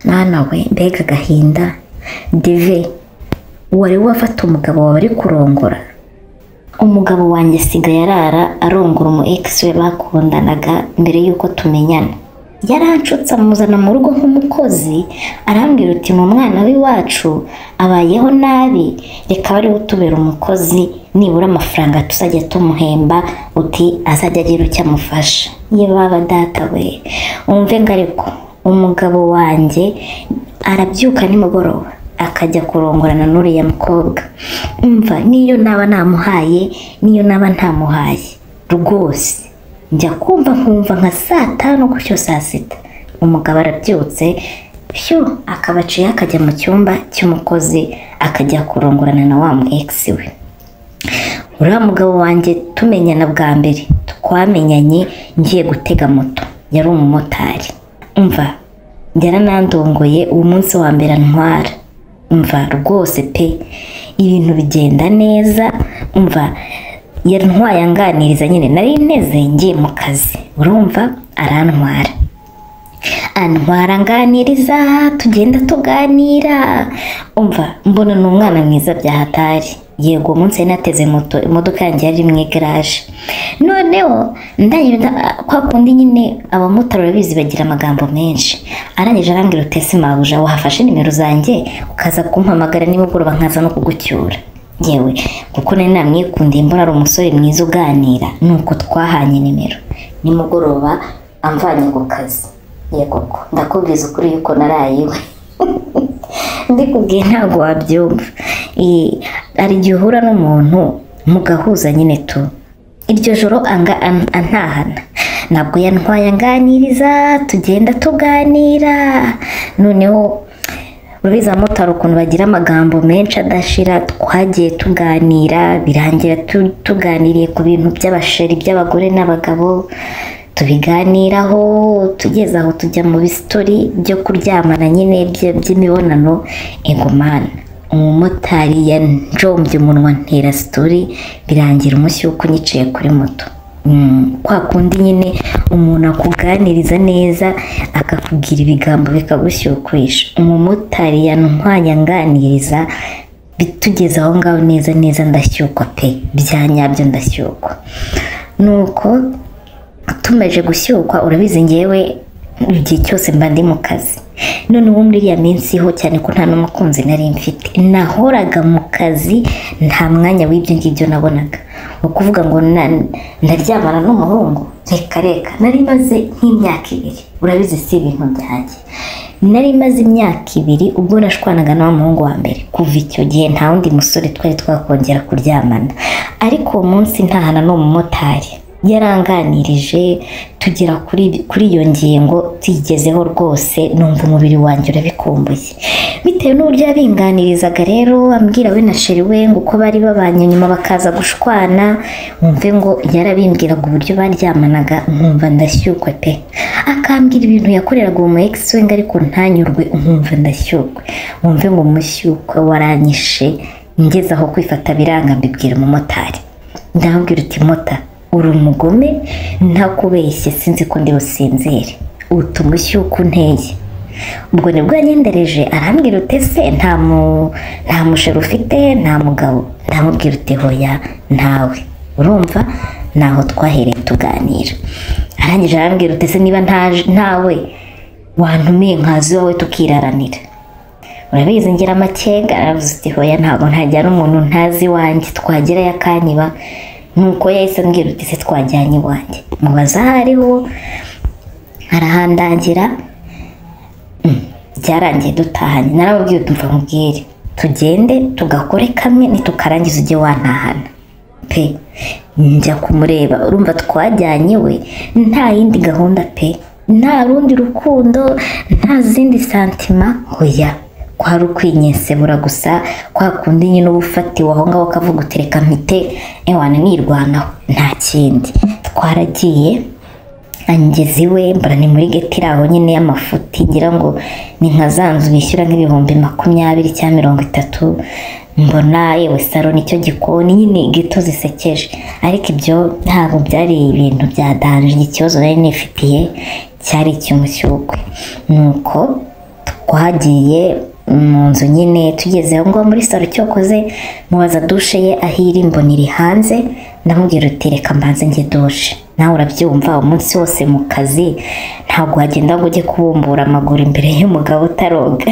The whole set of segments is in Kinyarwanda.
mwana we mbega agahinda dive wari wafata umugabo wawe ari kurongora umugabo wanjye asigaye arara arongora umu egisi we bakundanaga mbere y'uko tumenyana yaranshutse amuzana mu rugo nk'umukozi arambwira uti ni umwana w'iwacu abayeho nabi reka bariho utubera umukozi nibura amafaranga tuzajya tumuhemba uti azajya agira icyo amufasha ye baba data we wumve ngo ariko umugabo wanjye arabyuka nimugoroba akajya kurongorana n'uriya mukobwa umva n'iyo naba namuhaye n'iyo naba ntamuhaye rwose njya kumva nkumva nka saa tanu gutyo saa sita umugabo arabyutse shu akabaciye akajya mu cyumba cy'umukozi akajya kurongorana na wa mu egisi we uriya mugabo wanjye tumenyana bwa mbere twamenyanye ngiye gutega moto yari umumotari umva yaranandongoye uwo munsi wa mbere antwara umva rwose pe ibintu bigenda neza umva yantwaye anganiriza nyine nari nteze ngiye mu kazi urumva arantwara antwara anganiriza tugenda tuganira umva mbona ni umwana mwiza byahatari yego uwo munsi yari nateze moto imodoka yanjye yari mu igaraje noneho ndangije kwa kundi nyine abamotari urabizi bagira amagambo menshi arangije arambwira utese mabuja wahafashe nimero zanjye ukaza kumpamagara nimugoroba nkaza no kugucyura yewe kuko nari namwikundiye mbona ari umusore mwiza uganira nuko twahanye nimero nimugoroba amvanye ku kazi yego ko ndakubwiza ukuri yuko narayiwe ndikubwiye ntabwo wabyumva hari igihe uhura n'umuntu mugahuza nyine tu iryo joro anga antahana ntabwo yantwaye anganiriza tugenda tuganira noneho urabizi abamotari ukuntu bagira amagambo menshi adashira twagiye tuganira birangira tuganiriye ku bintu by'abasheri by'abagore n'abagabo tubiganiraho tugeze aho tujya mu bisitori byo kuryamana nyine by'imibonano egomana umumotari yanjombye umunwa ntera sitori birangira umushyuko niciye kuri moto kwa kundi nyine umuntu akuganiriza neza akakubwira ibigambo bikagushyukwisha umumotari yanywanye anganiriza bitugeze aho ngaho neza neza ndashyukwa pe bya nyabyo ndashyukwa nuko tumaze gushyukwa urabizi ngewe igihe cyose mba ndi mu kazi noneho muri iriya minsi ho cyane ko nta n'umukunzi nari mfite nahoraga mu kazi nta mwanya w'ibyo ngibyo nabonaga ni ukuvuga ngo ndaryamana n'umuhungu reka reka nari maze nk'imyaka ibiri urabizi si ibintu byanjye nari maze imyaka ibiri ubwo nashwanaga na wa muhungu wa mbere kuva icyo gihe nta wundi musore twari twakongera kuryamana ariko uwo munsi ntahana n'umumotari yaranganirije tugera kuri iyo ngingo tuyigezeho rwose numva umubiri wanjye urabikumbuye bitewe n'uburyo yabinganirizaga rero ambwira we na sheri we ngo uko bari babanye nyuma bakaza gushwana wumve ngo yarabimbwiraga uburyo baryamanaga nkumva ndashyukwe pe akambwira ibintu yakoreraga uwo mu egisi we ngo ariko ntanyurwe nkumva ndashyukwe wumve ngo umushyukwe waranyishe ngeze aho kwifata biranga mbibwira umumotari ndambwira uti mota uri umugome ntakubeshye sinzi ko ndi businzire utumushyu uko unteye ubwo nibwo yanyendereje arambwira ute se nta musheri ufite nta mugabo ndamubwira uti hoya ntawe urumva naho twahereye tuganira arangije arambwira ute se niba ntawe wantumiye nkazi wowe tukiraranira urabizi ngira amakenga aravuze uti hoya ntabwo ntajyana umuntu ntazi iwanjye twagerayo akanyiba nuko yahise ambwira uti se twajyanye iwanjye mubaza aho ariho arahandangira byarangiye dutahanye narababwiye uti mva nkubwire tugende tugakore kamwe ntitukarangize ujye wantahana pe njya kumureba urumva twajyanye we nta yindi gahunda pe nta rundi rukundo nta zindi santima hoya kwari ukwinyesebura gusa kwa kundi nyine uba ufatiwe aho ngaho ukavuga utereka mpite ewana nirwanaho nta kindi twaragiye angeze iwe mbona ni muri geti aho nyine y'amafuti ngira ngo ni nka za nzu bishyura nk'ibihumbi makumyabiri cyangwa mirongo itatu mbona yewe saro nicyo gikoni nyine gito zisekeje ariko ibyo ntabwo byari ibintu byadanje ikibazo nari nifitiye cyari icy'umushyukwe ni uko twagiye mu nzu nyine tugezeho ngo muri salo cyokoze mubaza dushe ye aho iri mbona iri hanze ndamubwira uti reka mbanze njye dushe nawe urabyumva umunsi wose mu kazi ntabwo wagenda ngo ujye kubumbura amaguru imbere y'umugabo utaroga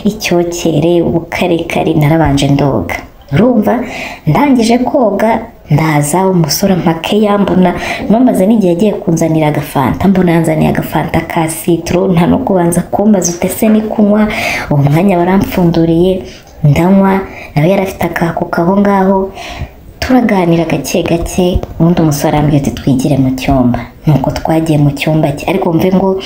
icyokere ubukarekare narabanje ndoga urumva ndangije koga ndaza umusore mpake yambona mwamaze n'igihe agiye kunzanira agafanta mbona yanzaniye agafanta ka sitoro nta no kubanza kumbaza utese ni kunywa uwo mwanya baramfunduriye ndanywa nawe yari afite akakuka aho ngaho turaganira gake gake ubundi umusore arambwira ati twigire mu cyumba nuko twagiye mu cyumba cye ariko mve ngo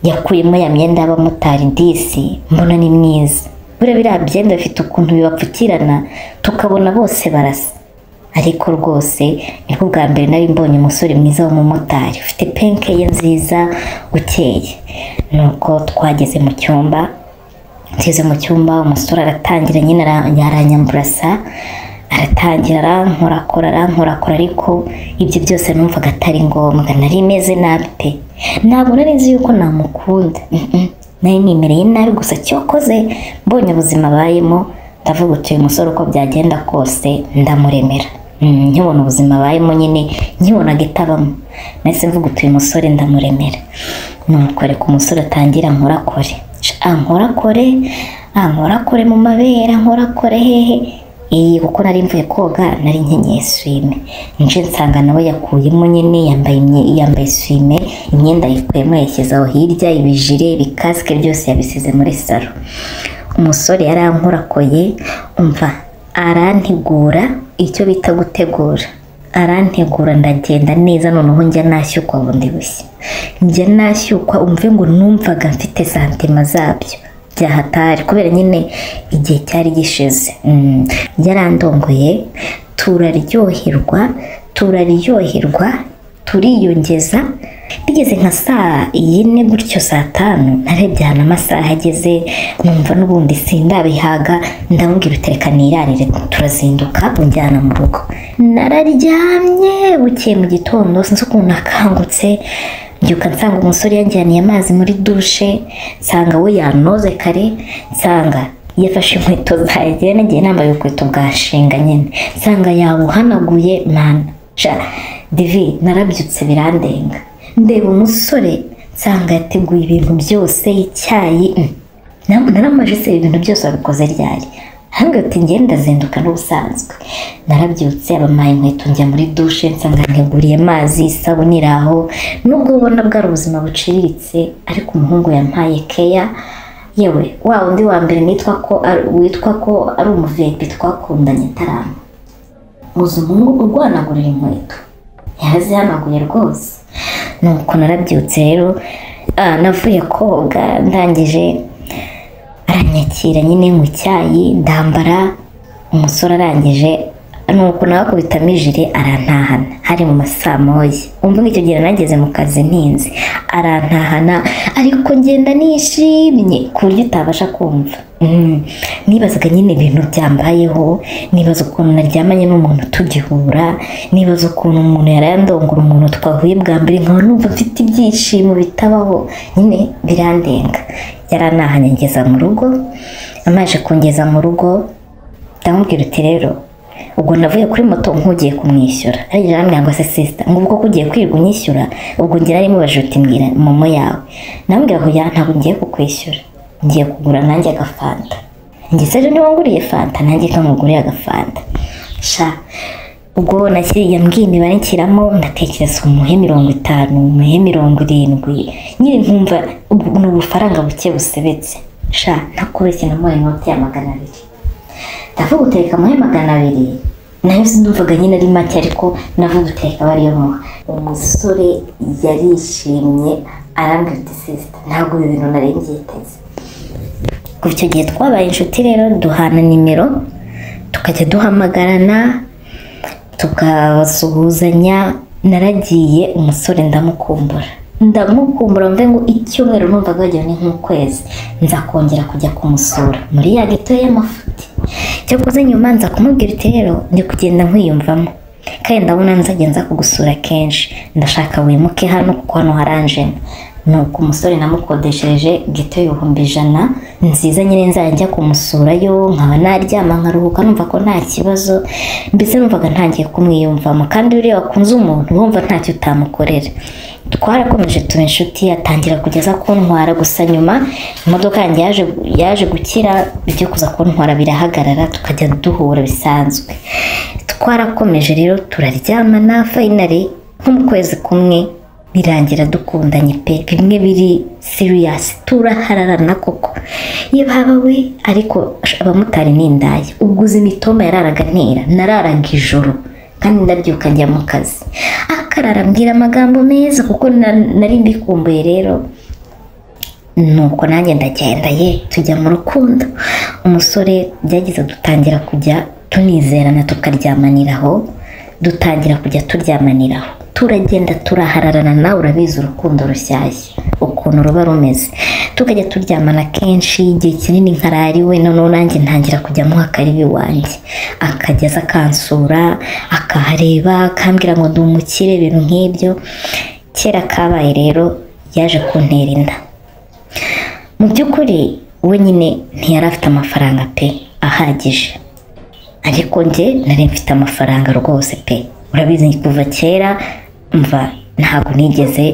yakuyemo ya myenda y'abamotari ndisi mbona ni myiza buriya biriya byenda bifite ukuntu bibapfukirana tukabona bose barasa ariko rwose nibwo bwa mbere nari mbonye umusore mwiza w'umumotari ufite penke ye nziza ukeye nuko twageze mu cyumba tugeze mu cyumba umusore aratangira nyine ara- yaranyamburasa aratangira arankorakora arankorakora ariko ibyo byose numvaga atari ngombwa nari meze nabi pe ntabwo nari nzi yuko namukunda Mm, mm. nari nimereye nabi gusa cyokoze mbonye ubuzima abayemo ndavuga uti uyu musore uko byagenda kose ndamuremera Mm, nkibona ubuzima abayemo nyine nkibona agitabamo nahise mvuga uti uyu musore ndamuremera nuko reka umusore atangira ankorakore Sha, ankorakore ankorakore mu mabere ankorakore hehe iyi kuko nari mvuye koga nari nkenyeye swime nje nsanga nawe yakuyemo nyine yambaye imye- yambaye swime imyenda yikuyemo yashyize aho hirya ibijire ibikasike byose yabisize muri salo umusore yari ankorakoye umva arantegura icyo bita gutegura arantegura ndagenda neza noneho njya nashyukwa bundi bushya njya nashyukwa umve ngo numvaga mfite santima zabyo byahatari kubera nyine igihe cyari gishize Mm. yarandongoye turaryoherwa turaryoherwa turiyongeza bigeze nka saa yine gutyo saa tanu narebye ahantu amasaha ageze numva n'ubundi sindabihaga ndamubwira uti reka nirarire turazinduka unjyana mu rugo nararyamye bukeye mu gitondo sinzi ukuntu nakangutse mbyuka nsanga umusore yanjyaniye amazi muri dushe nsanga we yanoze kare nsanga yafashe inkweto zanjye nagiye nambaye ubukweto bwa shinga nyine nsanga yabuhanaguye mana sha divi narabyutse birandenga ndeba umusore nsanga yateguye ibintu byose icyayi mm. Na- naramaje se ibintu byose wabikoze ryari ahubwo ati njye ndazinduka n'ubusanzwe narabyutse abampaye inkweto njya muri dushe nsanga nteguriye amazi isabune iri aho nubwo ubona bwari ubuzima buciriritse ariko umuhungu yampaye keya yewe wa wundi wa mbere nitwa ko ari- witwa ko ari umuvepe twakundanye atarama uzi umuhungu urwanagurira inkweto yarazihanaguye rwose nuko narabyutse rero ah, navuye koga ndangije aranyakira nyine mu cyayi ndambara umusore arangije nuko nawe akubitamo ijire arantahana hari mu masaa moya umva icyo gihe nageze mu kazi ntinzi arantahana ariko ngenda nishimye ku buryo utabasha kumva Mm. nibazaga nyine ibintu byambayeho nibaza ukuntu naryamanye n'umuntu tugihura nibaza ukuntu umuntu yarandongora umuntu twahuye bwa mbere nkaba numva mfite ibyishimo bitabaho nyine birandenga yaranahanye ngeza mu rugo amaje kungeza mu rugo ndamubwira uti rero ubwo navuye kuri moto nk'ugiye kumwishyura ariko arambwira ngo se sisita ngo ubwo ko ugiye kwirirwa unyishyura ubwo njye nari mubajije uti mbwira momo yawe ndamubwira ngo ya ntabwo ngiye kukwishyura ngiye kugura nanjye agafanta njye se ejo niba nguriye fanta nanjye ko nkuguriye agafanta sha ubwo nashyi yambwiye imibare nshyiramo ndatekereza umuhe mirongo itanu umuhe mirongo irindwi nyine nkumva ubu- ni ubufaranga buke busebetse sha ntakubeshye namuhaye inoti ya magana abiri ndavuga utereka muri magana abiri nayo sinumvaga nyine ari make ariko navuga utereka aba ariyo muha umusore yarishimye arambwira uti sisita ntabwo ibi bintu nari mbyiteze kuva icyo gihe twabaye inshuti rero duhana nimero tukajya duhamagarana tukasuhuzanya naragiye umusore ndamukumbura ndamukumbura mve ngo icyumweru numvaga wagira ni nk'ukwezi nza kongera kujya kumusura muri ya gito y'amafuti cyakoze nyuma nza kumubwira uti rero ndi kugenda nkwiyumvamo kandi ndabona nzajya nza kugusura kenshi ndashaka wimuke hano kuko hano haranjena nuko umusore namukodeshereje gito ibihumbi ijana nziza nyine nzajya kumusurayo nkaba naryama nkaruhuka numva ko nta kibazo mbese numvaga ntangiye kumwiyumvamo kandi buriya wakunze umuntu wumva ntacyo utamukorera twarakomeje tuba inshuti atangira kugeza kuntwara gusa nyuma imodoka yanjye yaje yaje gukira ibyo kuza kuntwara birahagarara tukajya duhura bisanzwe twarakomeje rero turaryamana fayinari nko mu kwezi kumwe birangira dukundanye pe bimwe biri siriyasi turahararana koko iyo haba we ariko abamotari ni indaya ubwo uzi imitoma yararaga ntera nararaga ijoro kandi ndabyuka njya mu kazi akarara ambwira amagambo meza kuko na- nari mbikumbuye rero nuko nanjye ndagenda ye tujya mu rukundo umusore byageze dutangira kujya tunizerana tukaryamaniraho dutangira kujya turyamaniraho turagenda turahararana nawe urabizi urukundo rushyashya ukuntu ruba rumeze tukajya turyamana kenshi igihe kinini nkarari we noneho nanjye ntangira kujya muhakara iwanjye akageza akansura akahareba akambwira ngo ndi umukire ibintu nk'ibyo kera kabaye rero yaje kuntera inda mu by'ukuri we nyine ntiyari afite amafaranga pe ahagije ariko njye nari mfite amafaranga rwose pe urabizi kuva kera mva ntabwo nigeze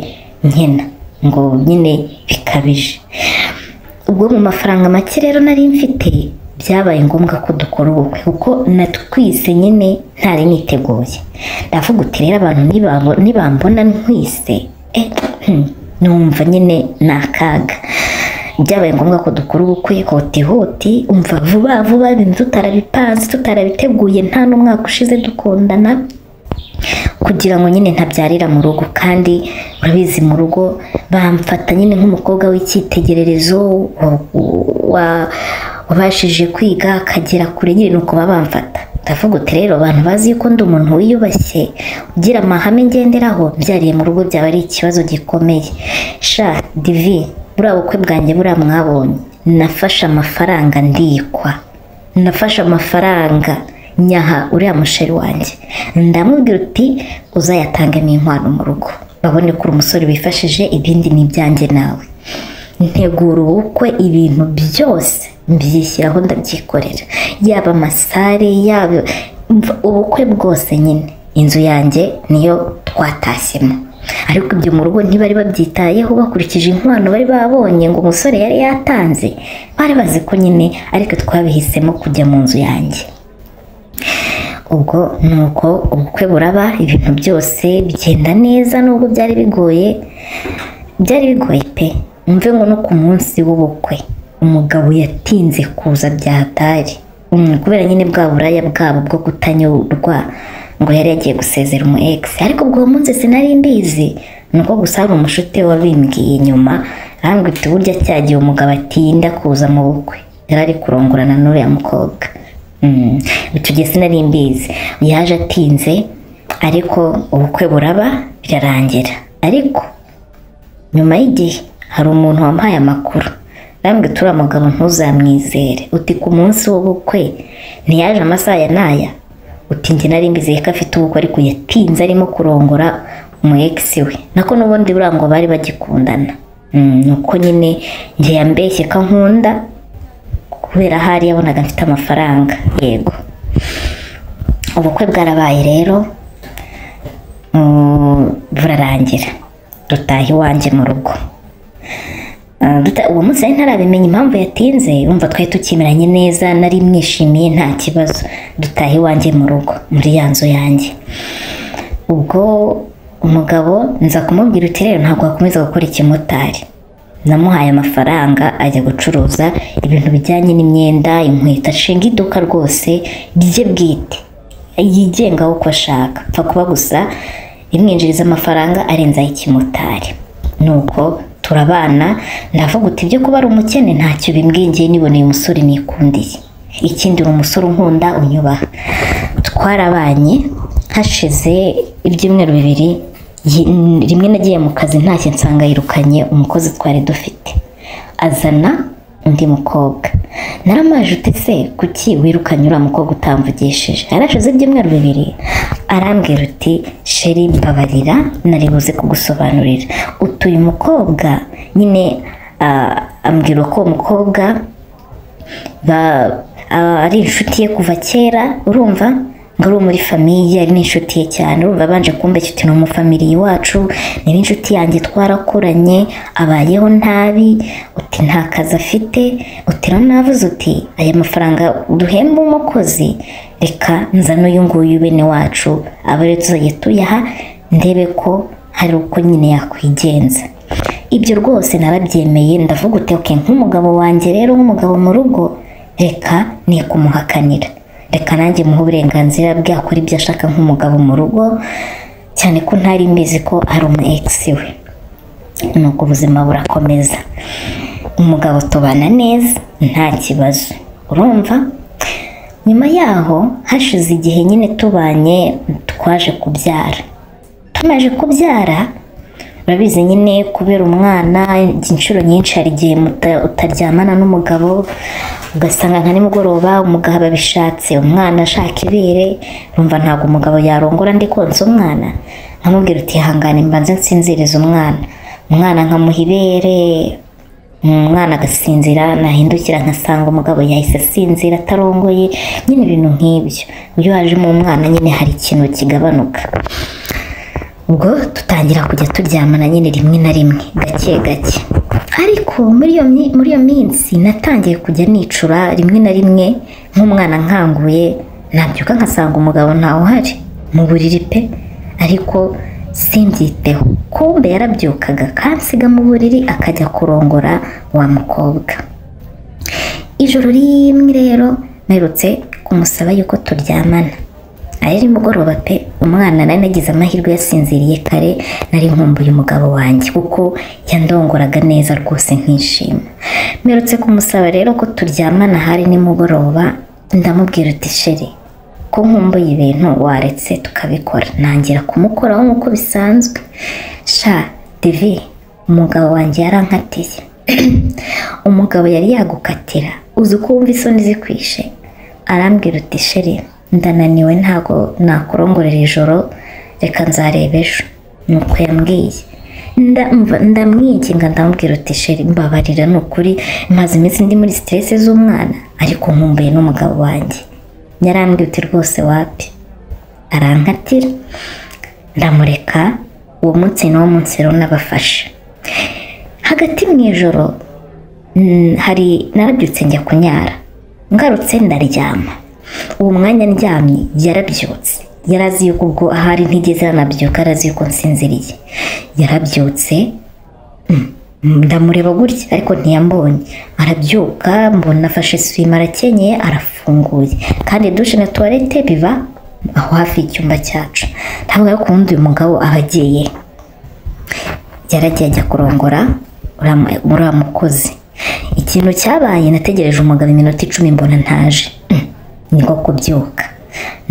nkena ngo nyine bikabije ubwo mu mafaranga make rero nari mfite byabaye ngombwa ko dukora ubukwe kuko natwise nyine ntari niteguye ndavuga uti rero abantu nibambo- nibambona ntwise eh, hmm, numva nyine ni akaga byabaye ngombwa ko dukora ubukwe hoti hoti umva vuba vuba ibintu tutarabipanze tutarabiteguye nta n'umwaka ushize dukundana kugira ngo nyine ntabyarira mu rugo kandi urabizi mu rugo bamfata nyine nk'umukobwa w'icyitegererezo wa- wa- wabashije kwiga akagera kure nyine nuko baba bamfata ndavuga uti rero abantu bazi yuko ndi umuntu wiyubashye ugira amahame ngenderaho byariye mu rugo byaba ari ikibazo gikomeye sha divi buriya bukwe bwanjye buriya mwabonye nafashe amafaranga ndikwa nafashe amafaranga nyaha uriya musheri wanjye ndamubwira uti uzayatangemo inkwano mu rugo babone ko uri umusore wifashije ibindi ni ibyanjye nawe ntegura ubukwe ibintu byose mbyishyiraho ndabyikorera yaba amasare yaba mva- ubukwe bwose nyine inzu yanjye niyo twatashyemo ariko ibyo mu rugo ntibari babyitayeho bakurikije inkwano bari babonye ngo umusore yari yatanze bari bazi ko nyine ariko twabihisemo kujya mu nzu yanjye ubwo ni uko ubukwe buraba ibintu byose bigenda neza nubwo byari bigoye byari bigoye pe mve ngo no ku munsi w'ubukwe umugabo yatinze kuza byatari kubera nyine bwa buraya bwabo bwo kutanyurwa ngo yari yagiye gusezera umu ex ariko ubwo munsi sinari mbizi nuko gusa hari umushuti we wabimbwiye nyuma arambwita uburyo acyagiye umugabo atinda kuza mu bukwe yari ari kurongorana n'uriya mukobwa Mm, icyo gihe sinari mbizi yaje atinze ariko ubukwe buraba birarangira ariko nyuma y'igihe hari umuntu wampaye amakuru nambwe turiya mugabo ntuzamwizere uti ku munsi w'ubukwe ntiyaje amasaha ya n'aya uti njye nari mbizeye ko afite ubukwe ariko yatinze arimo kurongora umu ex we nako n'ubundi buriya ngo bari bagikundana Mm, nuko nyine njye yambeshye ko nkunda kubera ahari yabonaga mfite amafaranga yego ubukwe bwarabaye rero Mm, burarangira dutaha iwanjye mu rugo Ah, duta- uwo munsi nari ntarabimenya impamvu yatinze urumva twari tukimeranye neza nari mwishimiye nta kibazo dutaha iwanjye mu rugo muri ya nzu yanjye ubwo umugabo nza kumubwira uti rero ntabwo wakomeza gukora ikimotari namuhaye amafaranga ajya gucuruza ibintu bijyanye n'imyenda inkweto ashinga iduka rwose rye bwite yigenga uko ashaka apfa kuba gusa imwinjiriza amafaranga arenzaho ikimotari nuko turabana ndavuga uti ibyo kuba ari umukene ntacyo bimbwengeye niboneye umusore nikundiye ikindi uri umusore unkunda unyubaha twarabanye hashize ibyumweru bibiri yi- rimwe nagiye mu kazi ntacyo nsanga yirukanye umukozi twari dufite azana undi mukobwa naramaje ute se kuki wirukanye uriya mukobwa utamvugishije yarashize ibyumweru bibiri arambwira uti sheri mbabarira nari buze kugusobanurira utuye umukobwa nyine ah, ambwira ko uwo mukobwa ba- aba ari inshuti ye kuva kera urumva ngo ari uwo muri famiye ari n'inshuti ye cyane urumva abanje kumbeshya uti ni umufamiliye wacu ni n'inshuti yanjye twarakuranye abayeho nabi uti nta kazi afite uti rero navuze uti aya mafaranga duhemba umukozi reka nzane uyu nguyu bene wacu aba ariyo tuzajya tuyaha ndebe ko hari uko nyine yakwigenza ibyo rwose narabyemeye ndavuga uti oke nk'umugabo wanjye rero nk'umugabo mu rugo reka ni kumuhakanira reka nanjye muhe uburenganzira bwe akora ibyo ashaka nk'umugabo mu rugo cyane ko ntari mbizi ko ari umu egisi we nuko ubuzima burakomeza umugabo tubana neza nta kibazo urumva nyuma yaho hashize igihe nyine tubanye twaje kubyara tumaze kubyara urabizi nyine kubera umwana inshuro nyinshi hari igihe muta- utaryamana n'umugabo ugasanga nka nimugoroba umugabo abishatse umwana ashaka ibere urumva ntabwo umugabo yarongora ndi konsa umwana nkamubwira uti ihangane mbanze nsinzirize umwana umwana nkamuha ibere umwana agasinzira nahindukira nkasanga umugabo yahise asinzira atarongoye nyine ibintu nk'ibyo iyo hajemo umwana nyine hari ikintu kigabanuka ubwo dutangira kujya turyamana nyine rimwe na rimwe gake gake ariko muri iyo myi- muri iyo minsi natangiye kujya nicura rimwe na rimwe nk'umwana nkanguye nabyuka nkasanga umugabo ntawe uhari mu buriri pe ariko simbyiteho kumbe yarabyukaga kansiga mu buriri akajya kurongora wa mukobwa ijoro rimwe rero mperutse kumusaba yuko turyamana ari nimugoroba pe umwana nari nagize amahirwe yasinziriye kare nari nkumbuye umugabo wanjye kuko yandongoraga neza rwose nkishima mperutse kumusaba rero ko turyamana hari nimugoroba ndamubwira uti sheri ko nkumbuye ibintu waretse tukabikora ntangira kumukoraho nk'uko bisanzwe sha divi umugabo wanjye yarankatiye umugabo yari yagukatira uzi uko wumva isoni zikwishe arambwira uti sheri ndananiwe ntago nakurongorera ijoro reka nzareba ejo nuko yambwiye ndamva- ndamwinginga ndamubwira uti sheri mbabarira ni ukuri maze iminsi ndi muri siterese z'umwana ariko nkumbuye n'umugabo wanjye yarambwira uti rwose wapi arankatira ndamureka uwo munsi ni wo munsi rero nabafashe hagati mu ijoro mm, hari narabyutse njya kunyara ngarutse ndaryama uwo mwanya ndyamye yarabyutse yarazi yuko ubwo ahari ntigeze yanabyuka arazi yuko nsinziriye yarabyutse mm, ndamureba gutya ariko ntiyambonye arabyuka mbona afashe swima arakenyeye arafunguye kandi dushe na tuwarete biba aho hafi y'icyumba cyacu ntabwo ariko ubundi uyu mugabo aba agiye yaragiye ajya kurongora uriya- uriya mukozi ikintu cyabaye nategereje umugabo iminota icumi mbona ntaje Mm, niko kubyuka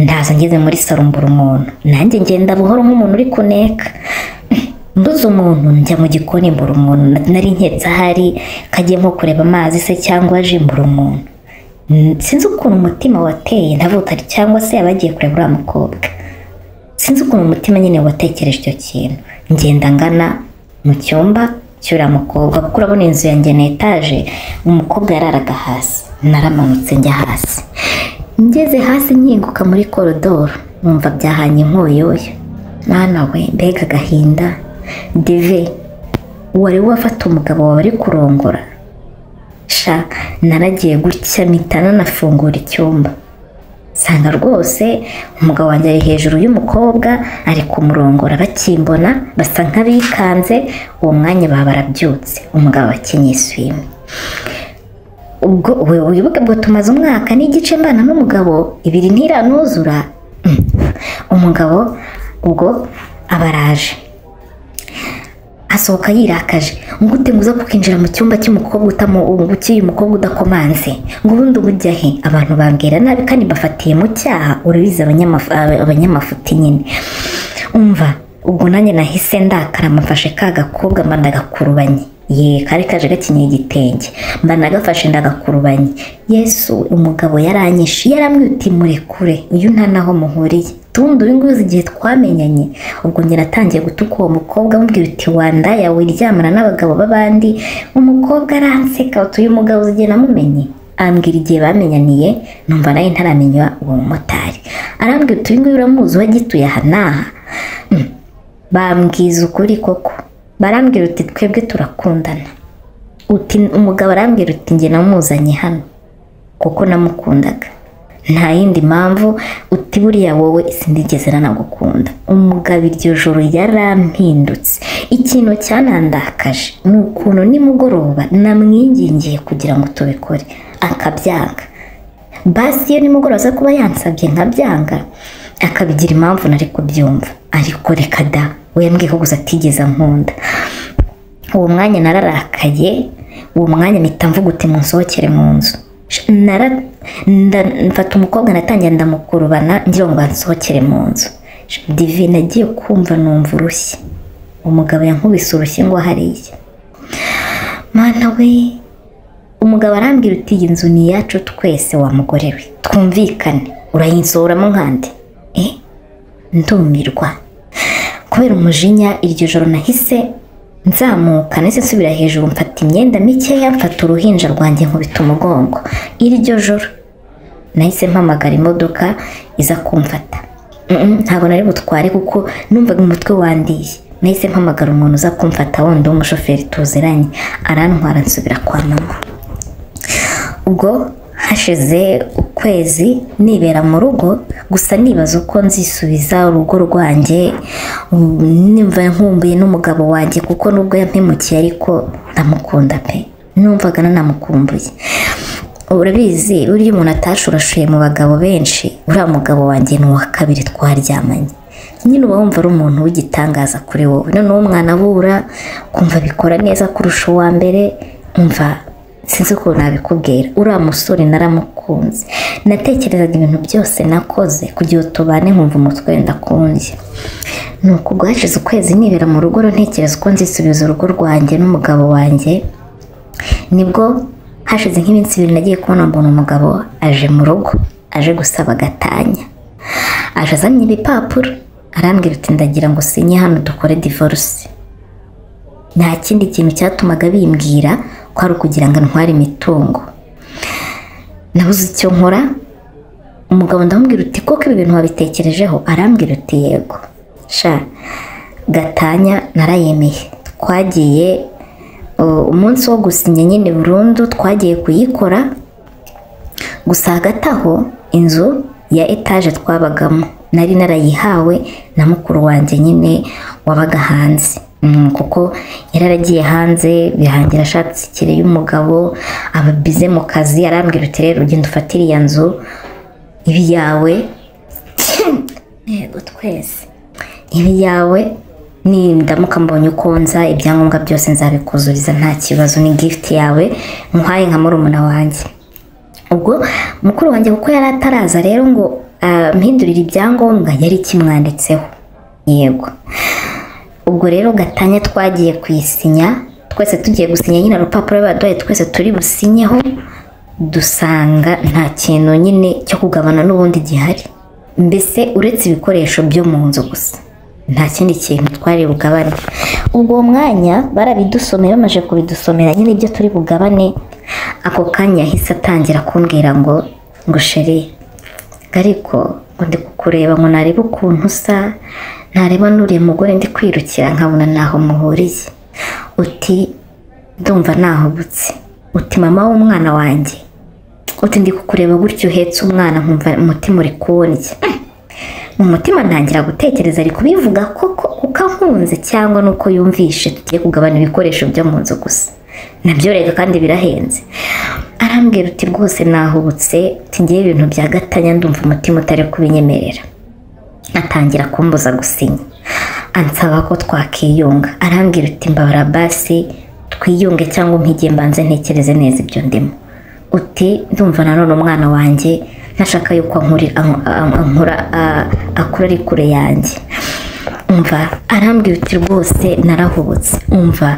ndaza ngeze muri saro mbura umuntu nanjye ngenda buhoro nk'umuntu uri kuneka Mm, mbuze umuntu njya mu gikoni mbura umuntu Na- nari nketse ahari kagiye nko kureba amazi se cyangwa ji mbura umuntu Mm, sinzi ukuntu umutima wateye ndavutari cyangwa se yabagiye kureba uriya mukobwa sinzi ukuntu umutima nyine watekereje icyo kintu ngenda ngana mu cyumba cy'uriya mukobwa kuko urabona inzu yanjye ni etaje umukobwa yararaga hasi naramanutse njya hasi ngeze hasi nkinguka muri korodoro numva byahanye inkoyoyo mwana we mbega agahinda dive wari wafata umugabo wawe ari kurongora sha naragiye gutya mpita nanafungura icyumba nsanga rwose umugabo wanjye ari hejuru y'umukobwa ari kumurongora bakimbona basa nk'abikanze uwo mwanya baba barabyutse umugabo akenyeye iswime ubwo we wibuke ubwo tumaze umwaka n'igice mbana n'umugabo ibiri ntiranuzura Mm. umugabo ubwo aba araje asohoka yirakaje ngo ute nguza kukinjira mu cyumba cy'umukobwa utamu ubuki uyu mukobwa udakomanze ngo ubundi ubujya he abantu bambwira nabi kandi bafatiye mu cyaha urabizi abanyamaf- aba- abanyamafuti nyine umva ubwo nanjye nahise ndakarama mfashe ka gakobwa mba ndagakurubanye ye kari kaje gakenyeye igitenge mba nagafashe ndagakurubanye yesu umugabo yaranyishe yaramwita murekure uyu nta naho muhuriye tundi uyu nguyu uzi igihe twamenyanye ubwo nyina atangiye gutuka uwo mukobwa amubwira uti wandaya wiryamana n'abagabo b'abandi umukobwa aranseka uti uyu mugabo uzi igihe namumenye ambwira igihe bamenyaniye numva nawe ntaramenya uwo mumotari arambwira uti uyu nguyu uramuzi wagituye aha n'aha Hmm. bambwiza ukuri koko barambwira uti twebwe turakundana uti umugabo arambwira uti njye namuzanye hano kuko namukundaga nta yindi mpamvu uti buriya wowe sinigeze nanagukunda umugabo iryo joro yarampindutse ikintu cyanandakaje ni ukuntu nimugoroba namwingingiye kugira ngo tubikore akabyanga basi iyo nimugoroba aza kuba yansabye nkabyanga akabigira impamvu nari kubyumva ariko reka da we yambwiye ko gusa atigeze ankunda uwo mwanya nararakaye uwo mwanya mpita mvuga uti munsohokere mu nzu Nara- nda- mfata umukobwa natangira ndamukurubana ngira ngo bansohokere mu nzu divi nagiye kumva numva urushyi umugabo yankubise urushyi ngo hariya mana we umugabo arambwira uti iyi nzu ni iyacu twese wa mugore we twumvikane urayinsohoramo nkande eh ndumirwa kubera umujinya iryo joro nahise nzamuka nahise nsubira hejuru mfata imyenda mikeya mfata uruhinja rwanjye nkubita umugongo iryo joro nahise mpamagara imodoka iza kumfata Mm, ntabwo nari butware kuko numvaga umutwe wandiye nahise mpamagara umuntu uza kumfata wundi w'umushoferi tuziranye arantwara nsubira kwa mama ubwo hashize ukwezi nibera mu rugo gusa nibaza uko nzisubiza urugo rwanjye mm, nimva nkumbuye n'umugabo wanjye kuko nubwo yampimukiye ariko ndamukunda pe numvaga nanamukumbuye urabizi burya umuntu atashurashuye mu bagabo benshi uriya mugabo wanjye ni uwa kabiri twaryamanye nyine uba wumva ari umuntu w'igitangaza kuri wowe noneho umwana abura kumva abikora neza kurusha uwa mbere umva sinzi ukuntu nabikubwira uriya musore naramukunze natekerezaga ibintu byose nakoze kugira ngo tubane nkumva umutwe wenda kundya ni uko ubwo hashize ukwezi nibera mu rugo rero ntekereza uko nzisubiza urugo rwanjye n'umugabo wanjye nibwo hashize nk'iminsi ibiri nagiye kubona mbona umugabo aje mu rugo aje gusaba agatanya aje azanye ibipapuro arambwira uti ndagira ngo usinye hano dukore divorce nta kindi kintu cyatumaga bimbwira ko ari ukugira ngo antware imitungo nabuze icyo nkora umugabo ndamubwira uti koko ibi bintu wabitekerejeho arambwira uti yego sha gatanya narayemeye twagiye uh, umunsi wo gusinya nyine burundu twagiye kuyikora gusa hagati aho inzu ya etaje twabagamo nari narayihawe na mukuru wanjye nyine wabaga hanze Mm, kuko yari yaragiye hanze bihangira ashaka ikirere y'umugabo ababize mu kazi arambwira uti rero ugenda ufatire iya nzu ibi yawe yego twese ibi yawe nindamuka mbonye uko nza ibyangombwa byose nzabikuzuriza nta kibazo ni gift yawe nkuhaye nka murumuna wanjye ubwo mukuru wanjye kuko yari ataraza rero ngo ah, mpindurire ibyangombwa yari ikimwanditseho yego ubwo rero gatanya twagiye kuyisinya twese tugiye gusinya nyine urupapuro baduhaye twese turi businyeho dusanga nta kintu nyine cyo kugabana n'ubundi gihari mbese uretse ibikoresho byo mu nzu gusa nta kindi kintu twari bugabane ubwo uwo mwanya barabidusomeye bamaze kubidusomera nyine ibyo turi bugabane ako kanya yahise atangira kumbwira ngo ngo shere ariko ngo ndi kukureba ngo narebe ukuntu usa nareba n'uriya mugore ndi kwirukira nkabona ntaho muhuriye uti ndumva nahubutse uti mama w'umwana wanjye uti ndi kukureba gutyo uhetse umwana nkumva umutima uri kuwondya mu mutima ntangira gutekereza ari kubivuga koko uko ahunze cyangwa nuko yumvishe tugiye kugabana ibikoresho byo mu nzu gusa nabyo reka kandi birahenze arambwira uti rwose nahubutse uti ngewe ibintu bya gatanya ndumva umutima utari kubinyemerera atangira kumbuza gusinya ansaba ko twakiyunga arambwira uti mbabara basi twiyunge cyangwa mpige mbanze ntekereze neza ibyo ndimo uti ndumva nanone umwana wanjye ntashaka yuko ankuri an- an- ankura a- akura ari kure yanjye umva arambwira uti rwose narahubutse umva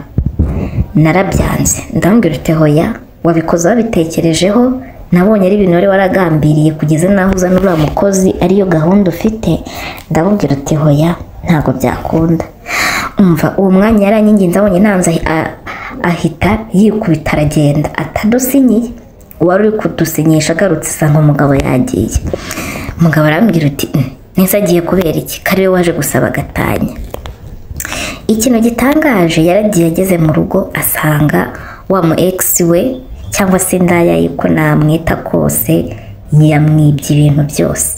narabyanze ndambwira uti hoya wabikoze wabitekerejeho nabonye ari ibintu wari waragambiriye kugeza naho uzana uriya mukozi ariyo gahunda ufite ndamubwira uti hoya ntabwo byakunda umva uwo mwanya yaranyengenza abonye nanze a- ahita yikubita aragenda atadusinyiye uwari uri kudusinyisha agarutse asanga umugabo yagiye umugabo arambwira uti nese agiye kubera iki kariwe waje gusaba agatanya ikintu gitangaje yaragiye ageze mu rugo asanga wa mu egisi we cyangwa se indaya ye ko namwita kose yamwibye ibintu byose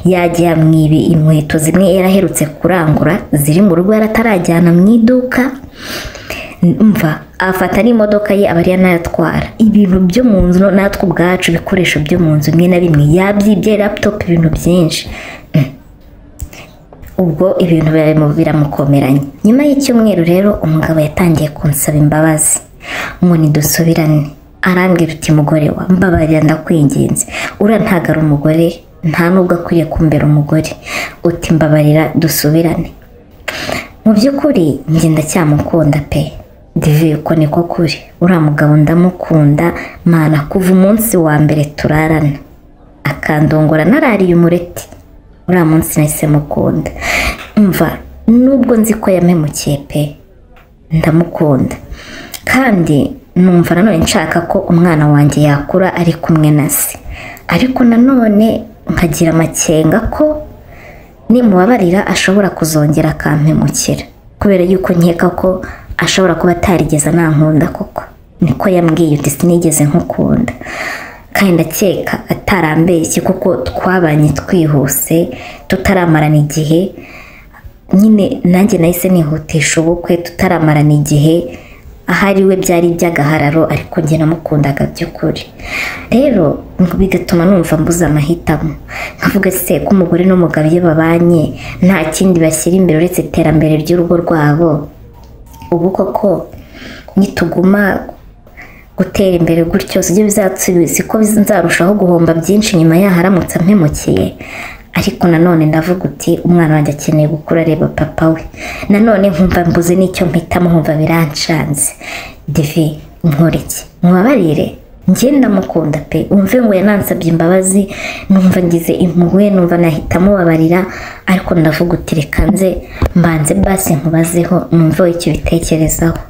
yagiye amwibi inkweto zimwe yaraherutse kurangura ziri mu rugo yaratarajyana mu iduka mva afata n'imodoka ye aba ariyo anayatwara ibintu byo mu nzu natwe ubwacu ibikoresho byo mu nzu bimwe na bimwe yabyibye laputopu ibintu byinshi ubwo ibintu biramu- biramukomeranye nyuma y'icyumweru rero umugabo yatangiye kunsaba imbabazi ngo nidusubirane arambwira uti mugore wa mbabarira ndakwinginze urantaga ari umugore nta nubwo akwiriye kumbera umugore uti mbabarira dusubirane mu by'ukuri njye ndacyamukunda pe divi uko niko kuri uriya mugabo ndamukunda mana kuva umunsi wa mbere turarana akandongora narariye umureti uriya munsi nahise mukunda mva nubwo nzi ko yamemukiye pe ndamukunda kandi numva nanone nshaka ko umwana wanjye yakura ari kumwe na se ariko nanone nkagira amakenga ko nimubabarira ashobora kuzongera akampemukira kubera yuko nkeka ko ashobora kuba atarigeze nankunda koko niko yambwiye uti sinigeze nkukunda kandi ndakeka atarambeshye kuko twabanye twihuse tutaramarana igihe nyine nanjye nahise nihutisha ubukwe tutaramarana igihe ahari we byari iby'agahararo ariko njye namukundaga by'ukuri rero bigatuma numva mbuze amahitamo nkavuga se ko umugore n'umugabo iyo babanye nta kindi bashyira imbere uretse iterambere ry'urugo rwabo ubu koko nituguma gutera imbere gutyo sibyo bizatsubiza ko nzarushaho guhomba byinshi nyuma yaho aramutse ampemukiye ariko nanone ndavuga uti umwana wanjye akeneye gukura areba papa we nanone nkumva mbuze n'icyo mpitamo nkumva biranshanze divi nkoriki mubabarire njye ndamukunda pe umve ngo yanansabye imbabazi numva ngize impuhwe numva nahita mubabarira ariko ndavuga uti reka nze mbanze basi nkubazeho numve wowe icyo ubitekerezaho